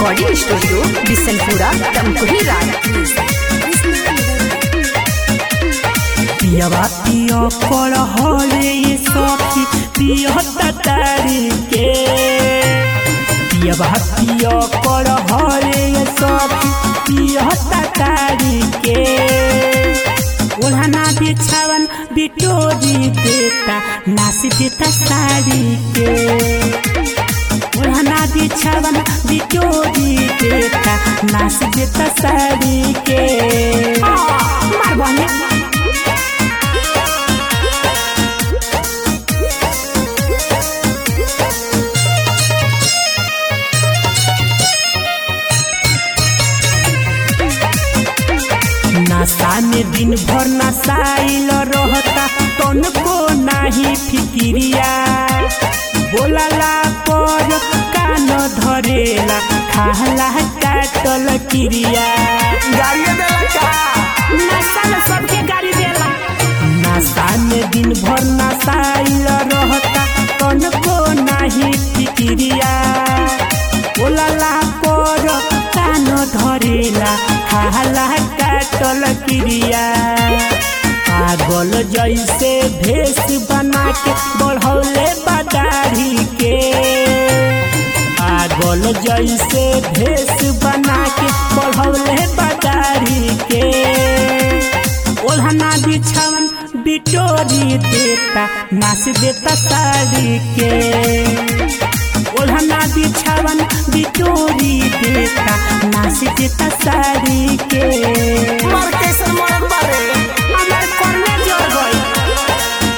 recording studio Bishanpura Tamkuhi राजा पियवा पियो कर हले ये सखी पियो तारी के पियवा पियो कर हले ये सखी पियो तारी के ओढ़ना बिछावन बिटोरी देता नाच देता साड़ी के ओढ़ना बिछावन बिटोरी देता नाच देता साड़ी के मार बने नशा में दिन भर नशाइल रहता तन को नाही फिकिरिया बोलला पर कान धरेला खाला काटल क्रिया नशा में सबके गाड़ी देला नशा में दिन भर नशाइल रहता तन को नाही फिकिरिया बोलला पर कान धरेला खाला काटल क्रिया पागल जैसे भेष बना के बढ़ौले बदारी के पागल जैसे भेष बना के बढ़ौले बदारी के ओढ़ना बिछावन बिटोरी देता नाच देता साड़ी के ओढ़ना बिछावन बिटोरी देता नाच देता साड़ी के मार कैसन मरद बारे हमार करने जोर गई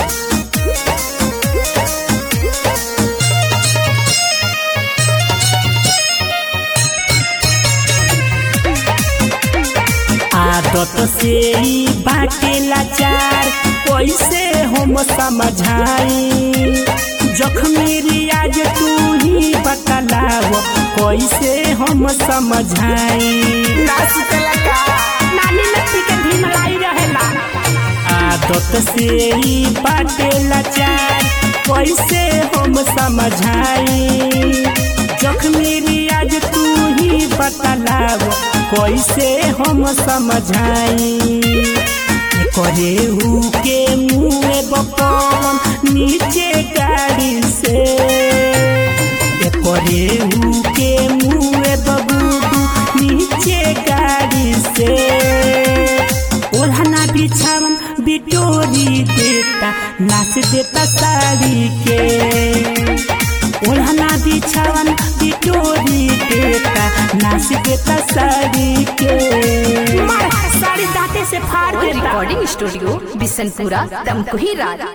आदत से ही बाटे लाचार कैसे हम समझाई जख्मी आज तू ही बतलाव कैसे हम समझाई नाच के लगा नानी लट्टी के ढिमलाई रहेला आदत से ही बाटे लाचार कैसे हम समझाई जख्मी आज तू ही बतलाव कैसे हम समझाई करे हु के मुँह बपन नीचे गाड़ी से करे हु के मुँह बबूबू नीचे गाड़ी से ओढ़ना बिछावन बिटोरी देता नाच देता साड़ी के ओढ़ना बिछावन बिटोरी देता नाच देता साड़ी के मार साड़ी दांते से फाड़ देता रिकॉर्डिंग स्टूडियो बिशनपुरा तमकुही राजा